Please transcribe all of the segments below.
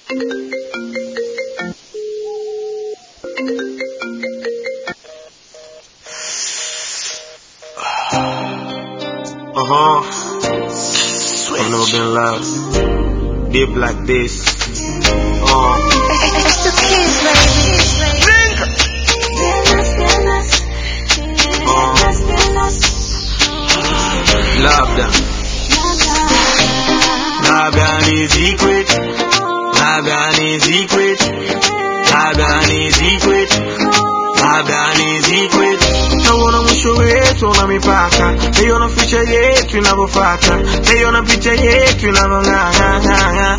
Uh huh. I've never been loved. Deep like this. Uh. It's the kids, baby. Labda. Labda ni secret. Labda ni secret. Labda ni secret. Labda ni secret. Nauona mwisho wetu una mipaka, naiona ficha yetu inavyofata, naiona picha yetu inavyong'ang'ang'ang'a.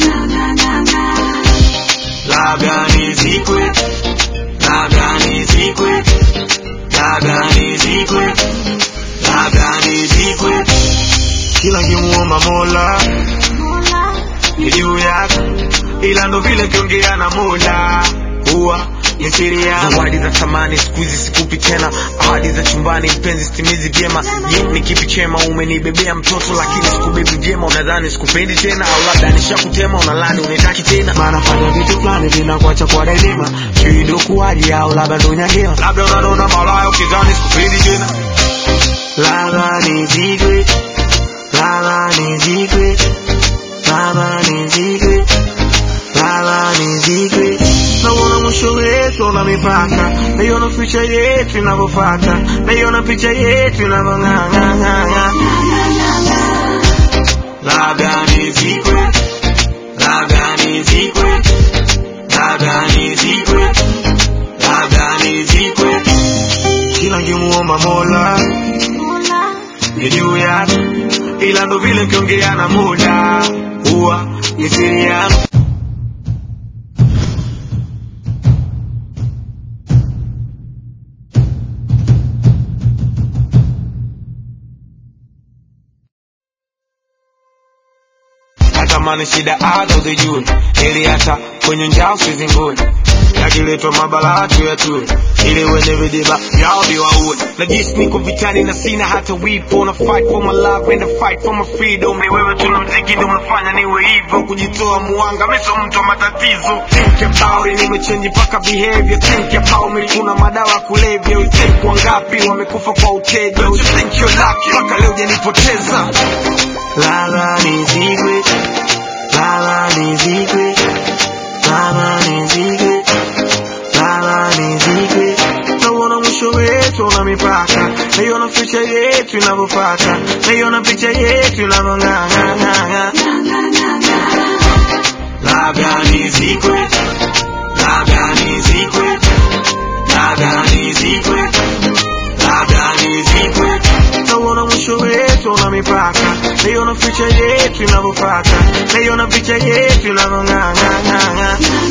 Labda ni secret. Labda ni secret. Labda ni secret. Labda ni secret. Kila nkimuomba Mola ni juu yako, ila ndo vile kiongea na Mola huwa ni siri yangu. Zawadi za thamani siku hizi sikupi tena, ahadi za chumbani mpenzi sitimizi vyema. Je, ni kipi chema? Umenibebea mtoto lakini sikubebi vyema, unadhani sikupendi tena, au labda nishakutema, unalani unitaki tena. Maana fanya vitu fulani vinakuacha kwa daima, sijui ndo kuwaje au labda ndo nyangela, labda unanona malaya ukidhani sikupendi tena. Labda ni secret, labda ni secret, labda ni secret, labda ni secret. Nauona mwisho wetu una mipaka, naiona picha yetu inavyofata, naiona picha yetu inavyong'ang'ang'ang'a. Labda ni secret, labda ni secret, labda ni secret, labda ni secret. Kila nkimuomba Mola ni juu yako, ila ndo vile nkiongea na Mola huwa ni siri yangu. natamani shida hata uzijue, ili hata kwenye njaa usizingue, yakiletwa mabala tuyatue, ili wenye vidiba vyao viwaue. Najisi niko vitani na sina hata wipo, na fight for my love and I fight for my freedom. Ni wewe tu na mziki ndio umefanya niwe hivyo, kujitoa muanga, mimi sio mtu wa matatizo. Think about it, nimechange mpaka behavior. Think about me, kuna madawa ya kulevya. You think wangapi wamekufa kwa uteja? You think you're lucky, mpaka leo hujanipoteza. Lala ni secret, lala ni secret, lala ni secret, lala ni secret. Nauona mwisho wetu una mipaka, naiona picha yetu inavyofata, naiona picha yetu inavyong'ang'ang'ang'a. Labda ni secret, labda ni secret, labda ni secret, labda ni secret. Nauona mwisho wetu una mipaka, naiona picha yetu inavyofata, naiona picha yetu inavyong'ang'ang'ang'a.